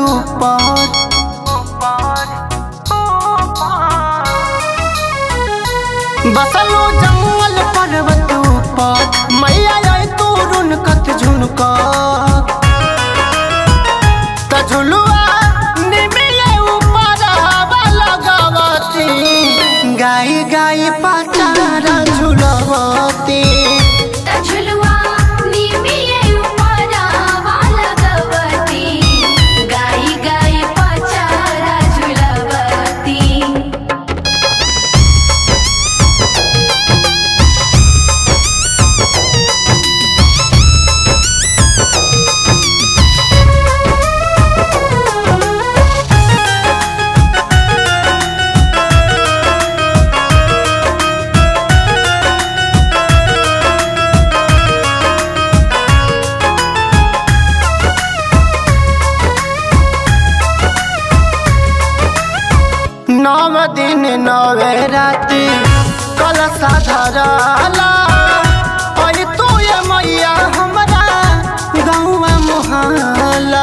ऊपर बसलो जंगल पर्वत ऊपर मैया आई तू रुनकत झुनका त झुलुआ निमिले ऊपर हवा लगावती गाई गाई पाचारा झुलवती झुलवा निमिये उपरावा लगवती गाई गाई पचारा झुलवती नव दिन नवे राति कलशा धरला ओई तू ये मैया हमरा गौवा मोहला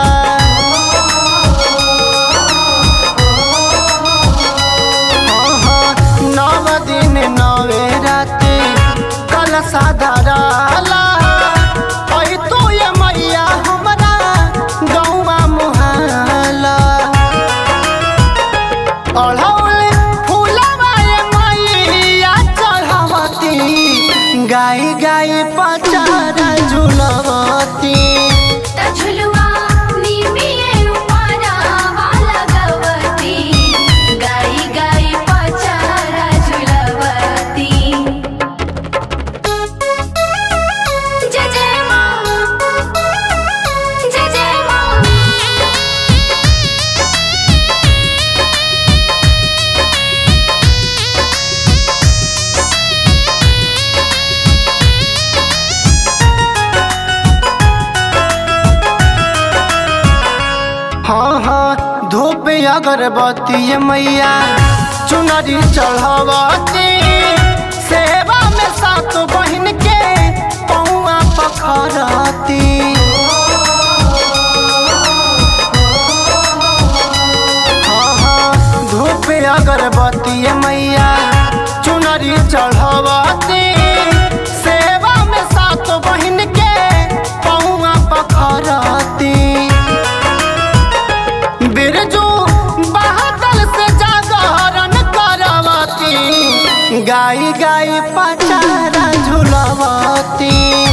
नव दिन नवे राति कलशा धरला ओई तू ये मैया हमरा गौवा मोहला अढ़ौले फूलवाए मैया चढ़ावती गाई गाई पचारा झुलवती झुलवा निमिये उपरावा लगवती गाई गाई पचारा झुलवती जय जय माँ जय जय माँ हाँ हाँ धूप अगरबत्ती ये मैया चुनरी चढ़ावती सेवा में सात बहिन के पौआ पखरती हाँ हाँ धूप अगरबत्ती ये मैया चुनरी चढ़ावती सेवा में सात बहिन के पौआ पखरती बिरजू बहादल से जागरण करवती गाई गाई पचारा झुलवती